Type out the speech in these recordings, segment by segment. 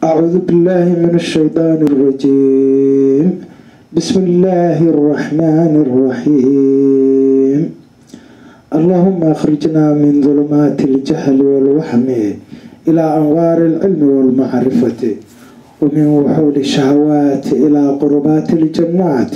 أعوذ بالله من الشيطان الرجيم بسم الله الرحمن الرحيم اللهم أخرجنا من ظلمات الجهل والوهم إلى أنوار العلم والمعرفة ومن وحول الشهوات إلى قربات الجنات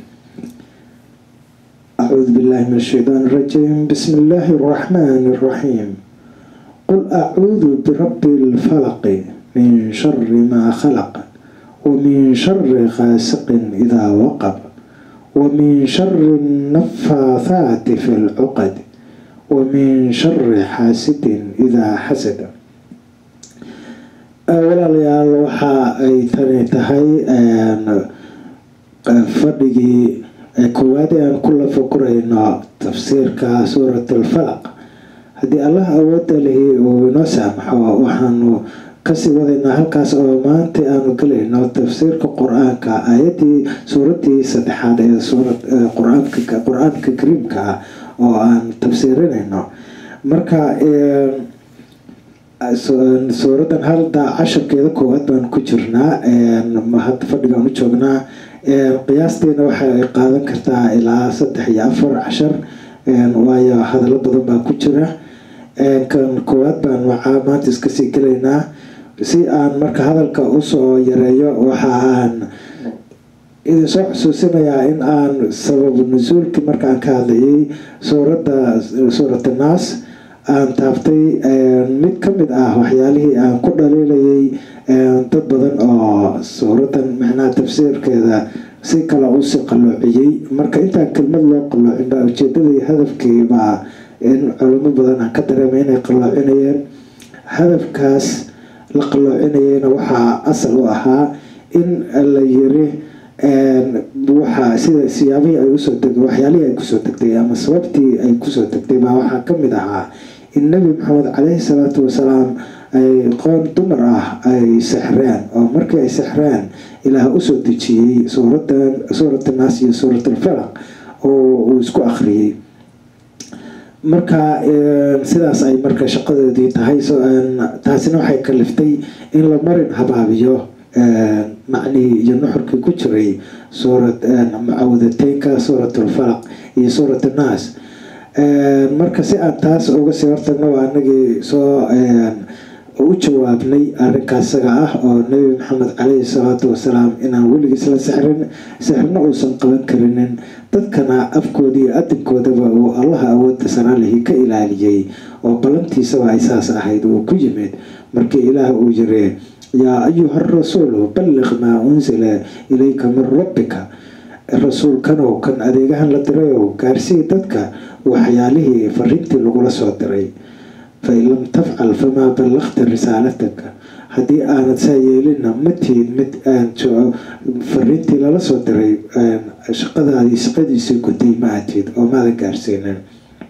أعوذ بالله من الشيطان الرجيم بسم الله الرحمن الرحيم قل أعوذ برب الفلق من شر ما خلق ومن شر غاسق إذا وقب ومن شر النفاثات في العقد ومن شر حاسد إذا حسد walaalayaal waxa ay tani tahay fadhigii koowaad ee aan kula fakurayno tafsiirka suurat alfalaq haddii allah awooda lihi uu inoo saamaxo waxaanu kasii wadaynaa halkaas oo maanta aanu gelayno tafsiirka qur-aanka aayadii suuradii saddexaad ee suurad qur-aanka kariimka ah oo aan tafsiirinayno marka suuradan halda casharkeeda koowaad baan ku jirnaa hadda fadhigaan u joognaa qiyaasteena waxay qaadan kartaa ilaa saddex iyo afar cashar waayo hadallo badan baa ku jira kan koowaad baan waxaa maanta iskasii gelaynaa si aan marka hadalka usoo yareeyo waxa aan idin soo xusuusinayaa in aan sababu nusuulkii markaan ka hadlayay suuradda suurata naas aan taabtay mid ka mid ah waxyaalihii aan ku dhaliilayay dad badan oo suuradan macnaha tafsiirkeeda si kale usii qalloociyey marka intaan kelmad loo qalloocin baa ujeedadii hadafkii baa in culimo badan aan ka dareemay inay qalloocinayeen hadafkaas la qalloocinayeyna waxaa asal u ahaa in la yiri waxa sida siyaabihii ay usoo deg waxyaalihii ay kusoo degtay ama sababtii ay kusoo degtay baa waxaa kamid ahaa in nebi maxamed caleyhi salaatu wasalaam ay qoon dumar ah ay sexreen oo markii ay sexreen ilaah usoo dejiyey suuradan suurat naas iyo suurat alfalaq oo uu isku akhriyey marka sidaas ay marka shaqadoodii tahay taasina waxay kaliftay in la marin habaabiyo macnihii iyo nuxurkii ku jiray suurad mucawadateynka suurat alfalaq iyo suurat annaas marka si aan taas uga sii hortagno waa anagii soo u jawaabnay arrinkaas isaga ah oo nebi maxamed caleyhi salaatu wasalaam inaan weligiis la sixrin sixrna uusan qaban karinin dadkana afkooda iyo adinkoodaba uu allaha awooda saraalihii ka ilaaliyey oo ballantiisaba ay saas ahayd uu ku yimid markii ilaah uu yiri yaa ayuha rasuulu balliq maa unsila ilayka min rabbika rasuulkanow kan adeegahan la dirayow gaarsii dadka waxyaalihii fariintii lagula soo diray fain lam tafcal famaa ballaqta risaalataka haddii aanad saa yeelina matihid mid fariintii lala soo diray shaqadaadii shaqadiisii gutay ma atid oo maadan gaarsiinin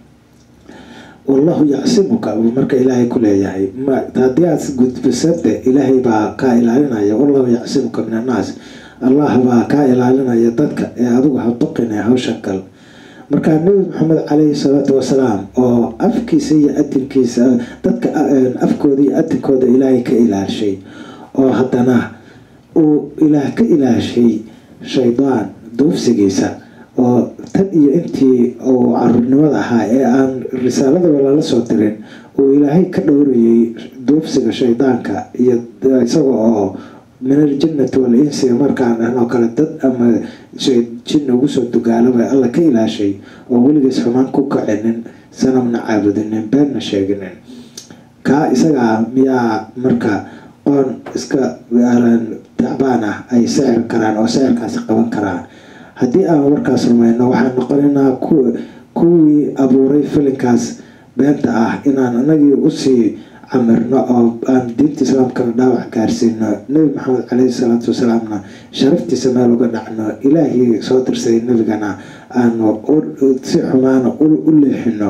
wallahu yacsimuka buu marka ilaahay ku leeyahay haddii aad gudbisade ilaahay baa kaa ilaalinaya wallahu yacsimuka min annaas allah baa kaa ilaalinaya dadka ee adigu ha baqina hawshan gal markaa nebi maxamed caleyhi salaatu wasalaam oo afkiisa iyo adinkiisa dadka afkooda iyo adinkooda ilaahay ka ilaashay oo haddana uu ilaah ka ilaashay shaydaan duufsigiisa oo tan iyo intii uu caruurnimada ahaa ee aan risaaladaba lala soo dirin uu ilaahay ka dhowrayay duufsiga shaydaanka iyo isaga oo min aljinnati wal insi markaan ahnoo kale dad ama jin ugu soo dugaalaba alla ka ilaashay oo weligiis xumaan ku kacinin sanamna caabudinin beenna sheeginin kaa isagaa miyaa marka qoon iska tacbaan ah ay sixir karaan oo sixirkaasi qaban karaan haddii aan warkaas rumayno waxaan noqonaynaa kuwii abuuray filinkaas beenta ah inaan anagii usii camirno oo aan diinta islaamkana dhaawac gaarsiino nebi maxamed caleyhi salaatu wasalaamna sharaftiisa meel uga dhacno ilaahii soo dirsaday nebigana aanu si xumaana u leexino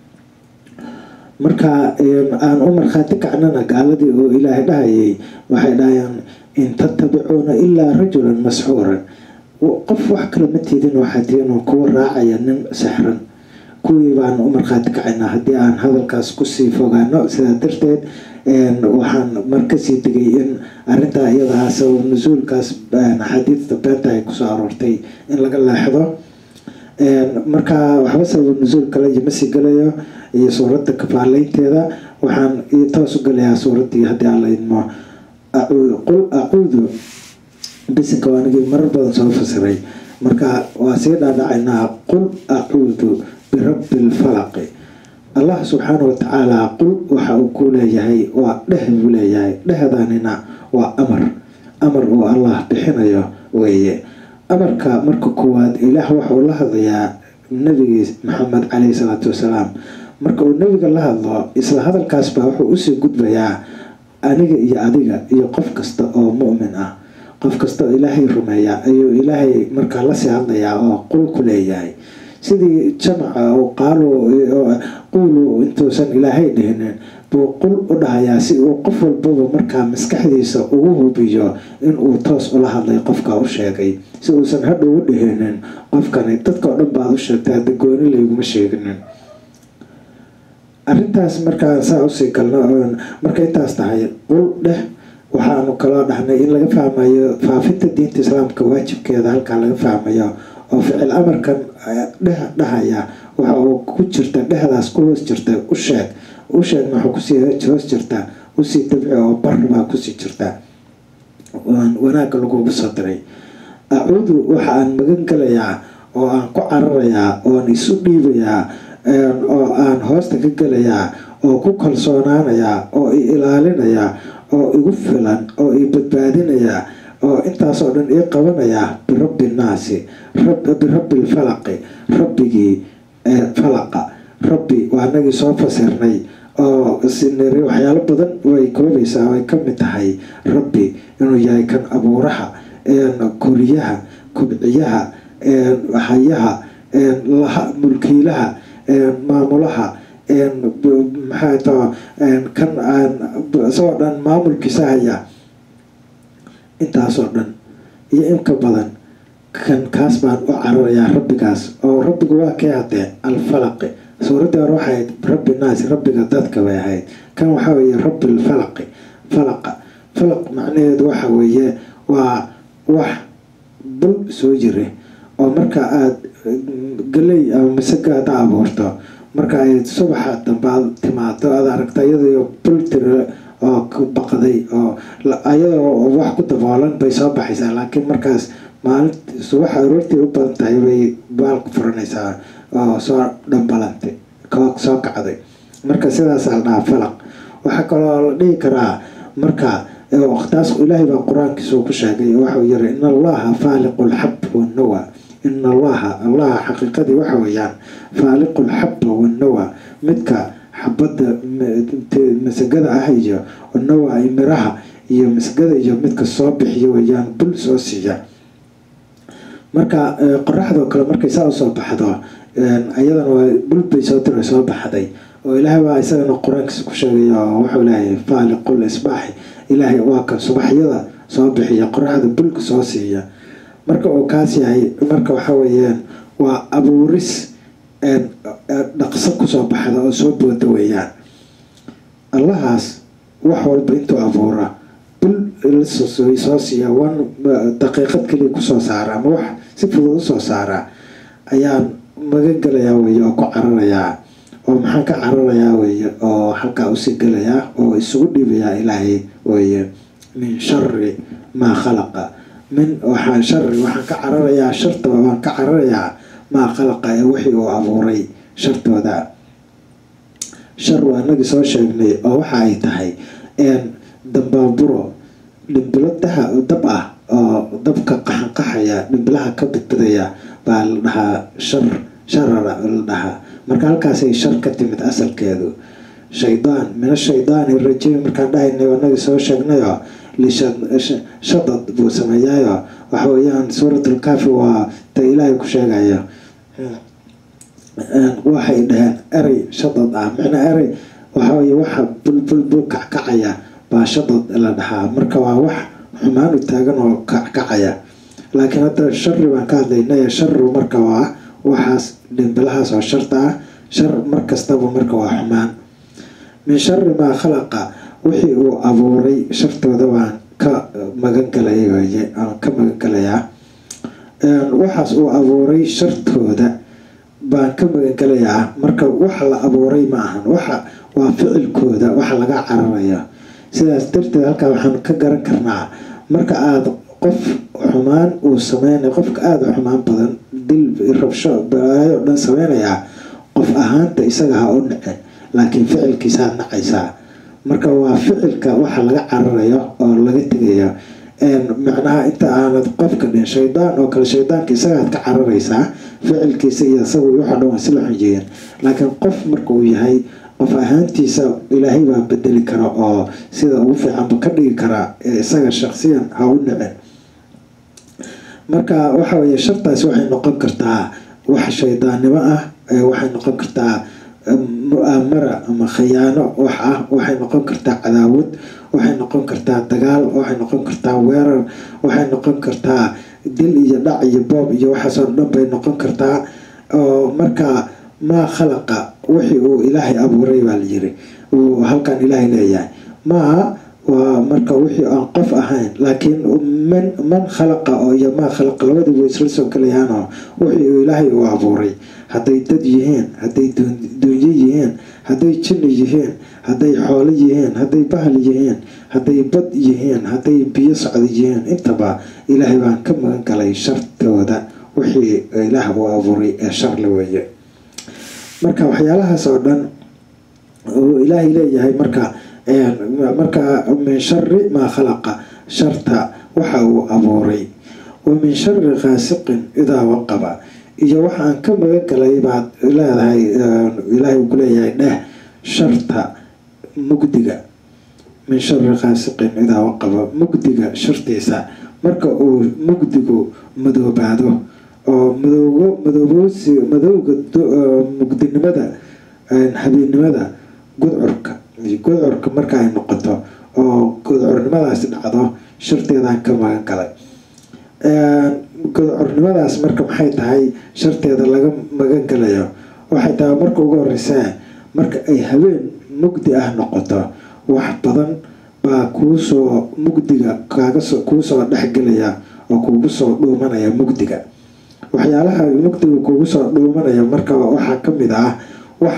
marka aan u markhaati kacnana gaaladii oo ilaahay dhahayay waxay dhahayaan in tatabicuuna ilaa rajulan masxuuran qof wax kale ma tiidin waxaa tihiin kuwa raacaya nin sixran kuwii baan u markhaati kacaynaa haddii aan hadalkaas kusii fogaano sidaa darteed waxaan markasii tegay in arintaa iyadaa sabab nusuulkaas axaadiidta beenta ay kusoo aroortay in laga leexdo marka waxba sabab nusuul kale iyo masii galayo iyo suuradda kafaaleynteeda waxaan toos u galayaa suuraddii haddii aan la idmo qul acuudu bisinka anigii marar badan soo fasiray marka waa sii dhaadhacaynaa qul acuudu birabbi lfalaqi allah subxaana watacaala qul waxa uu ku leeyahay waa dheh buu leeyahay dhehdanina waa amar amar uu allah bixinayo weeye amarka marka koowaad ilaah waxauu la hadlayaa nabigiis maxamed caleyhi salaatu wasalaam marka uu nebiga la hadlo isla hadalkaasbaa wuxuu usii gudbayaa aniga iyo adiga iyo qof kasta oo mu'min ah qof kasta oo ilaahay rumeeya ayuu ilaahay markaa lasii hadlayaa oo qul ku leeyahay sidii jamaca qaalo quulu intuusan ilaahay dhihinin buu qul u dhahayaa si uu qof walbaba markaa maskaxdiisa ugu hubiyo inuu toos ula hadlay qofka u sheegay si uusan hadhow u dhihinin qofkani dadka oo dhan baad u sheegtay hadda gooni layguma sheeginin arintaas markaa saa usii galno marka intaas tahay qul dheh waxaanu kaloo dhahnay in laga fahmayo faafinta diinta islaamka waajibkeeda halkaa laga fahmayo oo ficil amarkan dheh dhahaya waxa uu ku jirta dhehdaas ku hoos jirta u sheeg u sheegna waxa kusii hoos jirta usii dabci oo bar baa kusii jirta wanaagga lagugu soo diray acuudu waxa aan magan galayaa oo aan ku cararayaa ooan isu dhiibayaa oo aan hoosta ka gelayaa oo ku kalsoonaanayaa oo i ilaalinayaa oo igu filan oo i badbaadinayaa oo intaasoo dhan ii qabanayaa birabbi nnaasi birabbi lfalaqi rabbigii falaqa rabbi waa anagii soo fasirnay oo siniri waxyaalo badan way koobaysaa ay ka mid tahay rabbi inuu yahay kan abuuraha koriyaha kobciyaha hayaha laha mulkiilaha maamulaha maxaa taa kan isagoo dhan maamulkiisa haya intaasoo dhan iyo inka badan kan kaas baan u cararayaa rabbigaas oo rabbigu waa kay hadee alfalaqi suuraddii hore waxay ahayd rabbi naasi rabbiga dadka bay ahayd kan waxaa weeye rabbi lfalaqi falaqa falaq macnaheedu waxa weeye waa wax bul soo jira oo marka aada galey ama masaga ada abuurto marka ay subaxa dambe aad timaado aad aragta iyadoo bul tira oo ku baqday oo ayadoo wax ku daboolan bay soo baxaysaa laakiin markaas maalint subaxa aroortii u badan tahay bay baalku furanaysaa oo soo dhambalantay soo kacday marka sidaas la dhahaa falaq waxaa kaloo la dhihi karaa marka taas ilaahay baa qur-aankiisa ku sheegay waxau yiri in allaha faaliqu lxab wanawa in allaha allaha xaqiiqadii waxa weeyaan faaliqu lxaba wanawa midka xabadda masagada ah iyo nawa miraha iyo masagada iyo midka soo bixiya weeyaan bul soo siiya marka qoraxdoo kale markay saa usoo baxdo ayadana waa bulbay soo tira soo baxday oo ilaahay baa isagana qur-aankiisa ku sheegay oo wuxuu leeyahay faaliqul isbaaxi ilaahay waa kan subaxyada soo bixiya qoraxda bulka soo siiya marka uu kaas yahay marka waxa weeyaan waa abuuris dhaqso kusoo baxda oo soo booda weeyaan allahaas wax walba intuu abuura bul soo siiya wan daqiiqad kaliya kusoo saara ama wax si fudud usoo saara ayaan magan galayaa weeye oo ku cararayaa oo maxaan ka cararayaa weeye oo halkaa usii galayaa oo isugu dhiibayaa ilaahay weeye min shari maa khalaqa min waxaa shari waxaan ka cararayaa sharta waan ka cararayaa maa khalaqa ee wixii uu abuuray shartooda shar waa inagii soo sheegnay oo waxa ay tahay dambaaburo dhimbilo daha dab ah oo dabka qaxanqaxaya dhimbilaha ka badbadaya baa la dhahaa shar sharara la dhahaa marka halkaasay shar ka timid asalkeedu shaydaan mina shaydaani rajiim markaan dhahaynay inagii soo sheegnayo lishadad buu sameeyaayo waxa weeyaan suuratlkaafi waa ta ilaahay ku sheegayo waxay dhaheen erey shadad ah micna erey waxaweye waxa bulbulbul kackacaya baa shadad la dhahaa marka waa wax xumaan u taagan oo kackacaya laakiin hadda shari baan ka hadlaynay shari marka waa waxaas dhimbilahaas oo sharta ah shar markastaba marka waa xumaan min shari maa khalaqa wixii uu abuuray shartooda waan ka magangalay weye aan ka magangalayaa waxaas uu abuuray shartooda baan ka magangalayaa marka waxa la abuuray ma ahan waxa waa ficilkooda waxa laga cararayo sidaas darteed halkaa waxaan ka garan karnaa marka aada qof xumaan uu sameynay qofka aada u xumaan badan dil rabsho balaayo o dhan sameynayaa qof ahaanta isaga ha u nacen laakiin ficilkiisaad nacaysaa marka waa ficilka waxa laga cararayo oo laga tegayo macnaha inta aanad qofka dhin shaydaan oo kale shaydaanka isagaad ka cararaysaa ficilkiisa iyo isagu waxa dhan waa sila xunjeeyeen laakiin qof marka uu yahay qof ahaantiisa ilaahay baa bedeli kara oo sida ugu fiicanba ka dhigi karaa isaga shaqsiyan ha u nacen marka waxa weye shartaasi waxay noqon kartaa wax shaydaannimo ah waxay noqon kartaa mu-aamara ama khayaano wax ah waxay noqon kartaa cadaawad waxay noqon kartaa dagaal waxay noqon kartaa weerar waxay noqon kartaa dil iyo dhac iyo boob iyo waxaasoo dhan bay noqon kartaa oo marka maa khalaqa wixii uu ilaahay abuuray baa layiri uu halkan ilaahay leeyahay maaha waa marka wixii aan qof ahayn laakiin man man khalaqa oo iyo maa khalaqa labadii way isla soo galayaanoo wixii uu ilaahay uu abuuray hadday dad yihiin hadday duunyo yihiin hadday jinni yihiin hadday xoolo yihiin hadday bahal yihiin hadday bad yihiin hadday biyo socda yihiin intaba ilaahay baan ka magan galay shartooda wixii ilaah uu abuuray ee sharle weeye marka waxyaalahaas oo dhan uu ilaahay leeyahay marka marka min shari maa khalaqa sharta waxa uu abuuray wa min shari khaasiqin idaa waqaba iyo waxaan ka magan galay baad leedahay ilaahay uu kuleeyahay dheh sharta mugdiga min shari khaasiqin idaa waqaba mugdiga shartiisa marka uu mugdigu madoobaado oo madoogo madooboosi madowga mugdinimada habeennimada gudcurka gudcurka marka ay noqoto oo gudcurnimadaasi dhacdo sharteedaan ka magan galay gudcurnimadaas marka maxay tahay sharteeda laga magan galayo waxay tahay marka ugu horeysaa marka ay habeen mugdi ah noqoto wax badan baa kuusoo mugdiga kaagasoo kuusoo dhexgelaya oo kuugu soo dhuumanaya mugdiga waxyaalaha mugdiga kuugu soo dhuumanaya marka waxaa kamid ah wax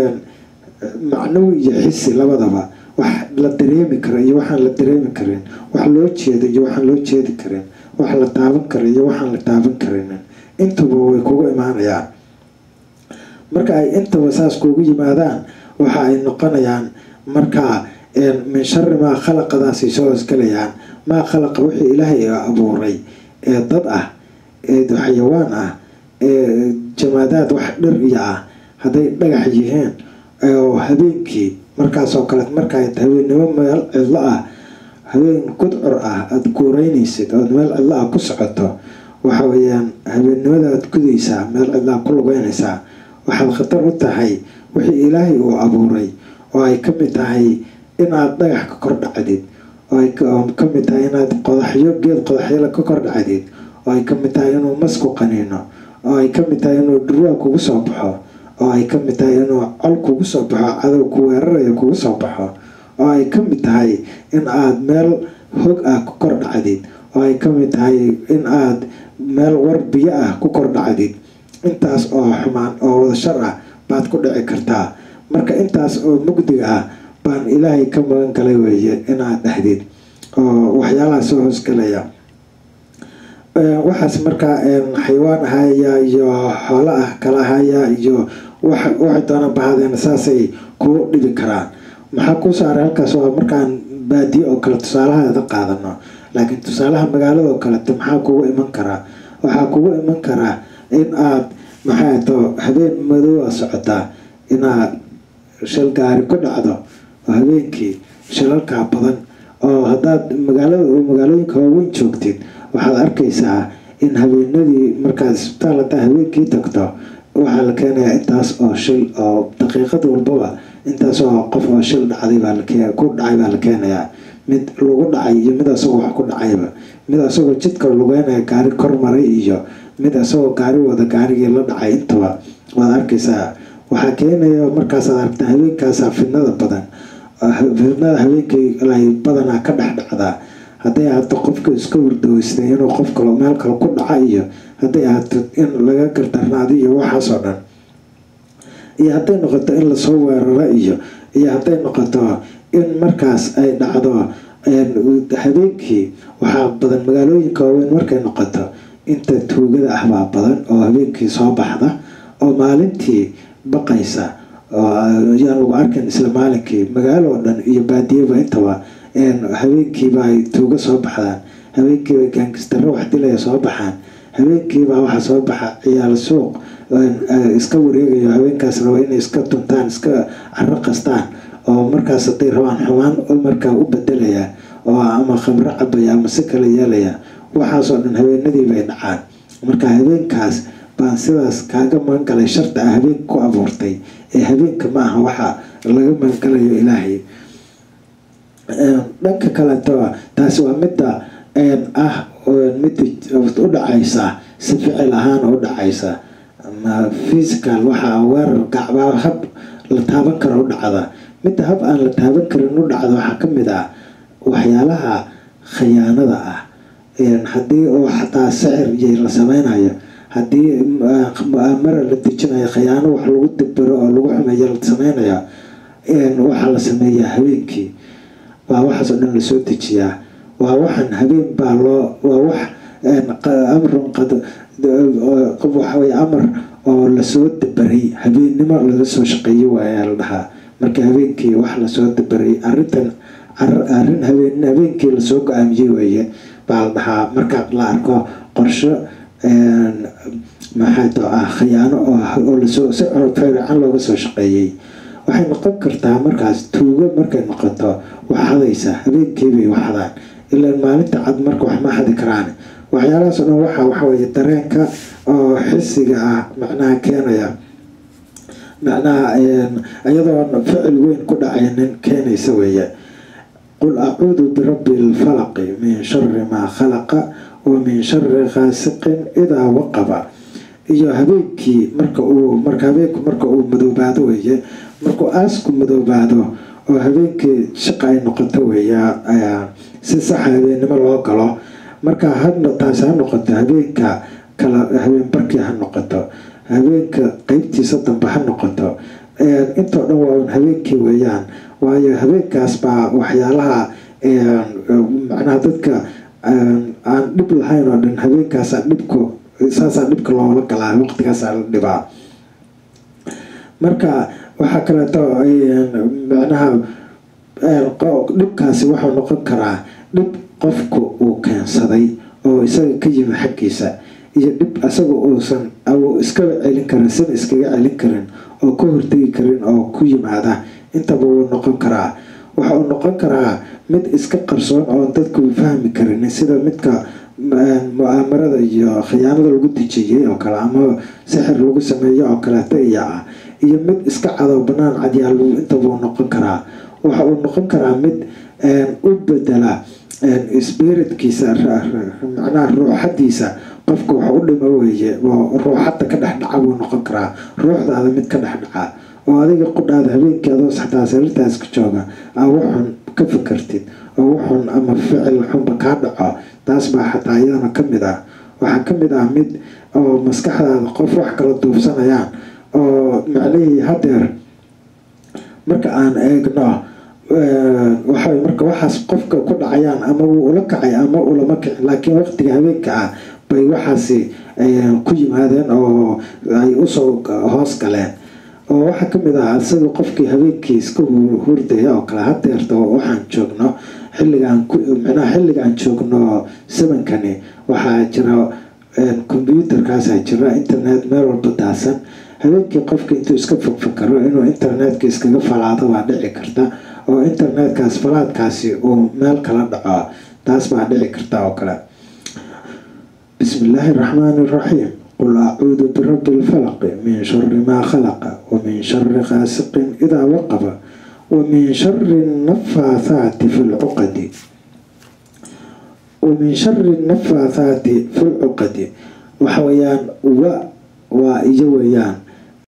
macnawi iyo xisi labadaba wax la dareemi karo iyo waxaan la dareemi karin wax loo jeedo iyo waxaan loo jeedi karin wax la taaban karo iyo waxaan la taaban karin intuba way kugu imaanayaan marka ay intaba saas kuugu yimaadaan waxa ay noqonayaan markaa min shari maa khalaqadaasay soo hoosgalayaan maa khalaqa wixii ilaahay abuuray ee dad ah ee xayawaan ah ee jamaadaad wax dhir iyo ah hadday dhagax yihiin oo habeenkii markaasoo kale markaa habeennimo meel cidlo ah habeen gudcur ah aada guureynaysid ood meel cidlo ah ku socoto waxa weyaan habeennimada aad gudaysaa meel cidlaa ku lugeynaysaa waxaad khatar u tahay wixii ilaahay uu abuuray oo ay ka mid tahay inaad dhagax ka kor dhacdid oo ay ka mid tahay inaad qodaxyo geed qodaxyala ka kor dhacdid oo ay ka mid tahay inuu masku qaniino oo ay ka mid tahay inuu dhurwaa kugu soo baxo oo ay ka mid tahay inuu col kugu soo baxo cadow ku weeraraya kugu soo baxo oo ay ka mid tahay in aada meel hog ah ku kor dhacdid oo ay ka mid tahay in aada meel war biyo ah ku kor dhacdid intaas oo xumaan oo wada shar ah baad ku dhici kartaa marka intaas oo mugdiga ah baan ilaahay ka magan galay weeye inaad dhahdid oo waxyaalaha soo hoosgalaya waxaas markaa xayawaan ahaya iyo xoolo ah kala ahaya iyo waxay doonaan bahaadeen saasay kuu dhibi karaan maxaa kuu saaray halkaas waa markaan baadiye oo kale tusaalahaada qaadano laakiin tusaalaha magaalada oo kalete maxaa kugu iman karaa waxaa kugu iman karaa in aad maxaa to habeen madooa socotaa inaad shal gaari ku dhacdo oo habeenkii shalalkaa badan oo haddaad magaalada magaalooyinka waaweyn joogtid waxaad arkaysaa in habeenadii markaad isbitaal haddaa habeenkii tagto waxaa la keenayaa intaas oo shil oo daqiiqad walbaba intaas oo qof oo shil dhacday baa ku dhacay baa la keenayaa mid lagu dhacay iyo mid asagoo wax ku dhacayba mid asagoo jidka lugeynaya gaari kor maray iyo mid asagoo gaari wada gaarigii la dhacay intaba waad arkaysaa waxaa keenaya markaasaad aragta habeenkaasa fidnada badan fidnada habeenkii badanaa ka dhex dhacdaa hadday ahaato qofka iska wardaweystay inuu qof kalo meel kale ku dhaca iyo hadday ahaato in laga gardarnaado iyo waxaasoo dhan iyo hadday noqoto in lasoo weeraro iyo iyo hadday noqoto in markaas ay dhacdo habeenkii waxaa badan magaalooyinka waaweyn markay noqoto inta tuugada ah baa badan oo habeenkii soo baxda oo maalintii baqaysa yaan lagu arkin isla maalinkii magaalo oo dhan iyo baadiyaba intaba habeenkiiba ay tuuga soo baxdaan habeenkiiba gaangistaro wax dilaya soo baxaan habeenkiibaa waxaa soo baxa ciyaal suuq iska wareegayo habeenkaas raba inay iska tuntaan iska caro qastaan oo markaas haday rabaan xumaan markaa u bedelaya oo ama khamro cabaya ama si kale yeelaya waxaasoo dhan habeenadii bay dhacaan marka habeenkaas baan sidaas kaaga magangalay sharta ah habeenka ku abuurtay ee habeenka ma aha waxa laga magangalayo ilaahay dhanka kaleto taasi waa midda ah midda u dhacaysa si ficil ahaan u dhacaysa physical waxaa weerar gacbaa hab la taaban karo u dhacda midda hab aan la taaban karin u dhacda waxaa kamid ah waxyaalaha khiyaanada ah haddii oo xataa sicir iyo la sameynayo haddii mara la dejinayo khiyaano wax lagu dabero oo lagu xumeeyo la sameynayo waxaa la sameeyaa habeenkii waa waxaasoo dhan lasoo dejiyaa waa waxan habeen baa loo waa wax amrun qad waxawey amar oo lasoo dabaray habeennimo laga soo shaqeeyo waayaa la dhahaa marka habeenkii wax lasoo dabaray arintan arrin habeen habeenkii lasoo go-aamiyey weeye baa la dhahaa marka la arko qorsho maxaato ah khiyaano oo lasoo si fiican looga soo shaqeeyey waxay noqon kartaa markaas tuugo markay noqoto wax hadaysa habeenkiibay waxdaan ilaa maalinta cad marka wax ma hadi karaan waxyaalahaas o dhan waxa waxaweye dareenka oo xisiga ah macnaha keenaya macnaha iyadoo ficil weyn ku dhacaynin keenaysa weeye qul acuudu birabbi lfalaqi min shari maa khalaqa wa min shari khaasiqin idaa waqaba iyo habeenkii marka uu marka habeenku marka uu madoobaado weeye markuu aasku madoobaado oo habeenkii shaqa ay noqoto weeya si saxa habeennimo loo galo marka hadna taasi ha noqoto habeenka kala habeen barkii ha noqoto habeenka qeybtiisa dambe ha noqoto intoo dhan waa un habeenkii weeyaan waayo habeenkaas baa waxyaalaha macnaha dadka aan dhib lahayn oo dhan habeenkaasa dhibku saasaa dhibka loola galaa waqtigaasaa la dhibaa marka waxaa kaleeto macnaha dhibkaasi wuxuu noqon karaa dhib qofku uu keensaday oo isaga ka yimi xaggiisa iyo dhib isaga uusan iskaba celin karin sina iskaga celin karin oo ka hortegi karin oo ku yimaada intaba wuu noqon karaa waxa uu noqon karaa mid iska qarsoon oon dadku fahmi karin sida midka mu-aamarada iyo khiyaanada lagu dejiyey oo kale ama sixir lagu sameeyo oo kaleeto iya ah iyo mid iska cadow banaan cadyaal intabuu noqon karaa waxa uu noqon karaa mid u bedela spiritkiisa macnaha ruuxadiisa qofka wax u dhimo weeye ruuxadda ka dhex dhaca buu noqon karaa ruuxdaada mid ka dhex dhaca oo adiga qudhaada habeenkii adoo xataa sariirtaas ka jooga aa waxun ka fikartid oo waxun ama ficil xunba kaa dhaco taas baa xataa iyadana ka mid ah waxaa ka mid ah mid oo maskaxdaada qof wax kala duubsanayaan oo macnihii hadeer marka aan eegno waxa marka waxaas qofka ku dhacayaan ama wuu ula kacay ama ulama kicin laakiin waqtiga habeenka ah bay waxaasi ku yimaadeen oo ay usoo hoos galeen oo waxaa kamid ah isaga qofkii habeenkii iska hurdaya oo kale hadeerta waxaan joogno xilligaan micnaha xilligaan joogno samankani waxaa jira combyuutarkaasaa jira internet meel walba daasan habeenkii qofka intuu iska fogfakaro inuu internetka iskaga falaado baa dhici karta oo internetkaas falaadkaasi uu meel kala dhaco taas baa dhici karta oo kale bismi illaahi raxmaani iraxiim qul acuudu birabbi lfalaqi min shari maa khalaqa wa min shari khaasiqin idaa waqaba wa min shari nafaathaati fi lcuqadi wa min shari nafaathaati fi lcuqadi waxa weeyaan wa waa iyo weeyaan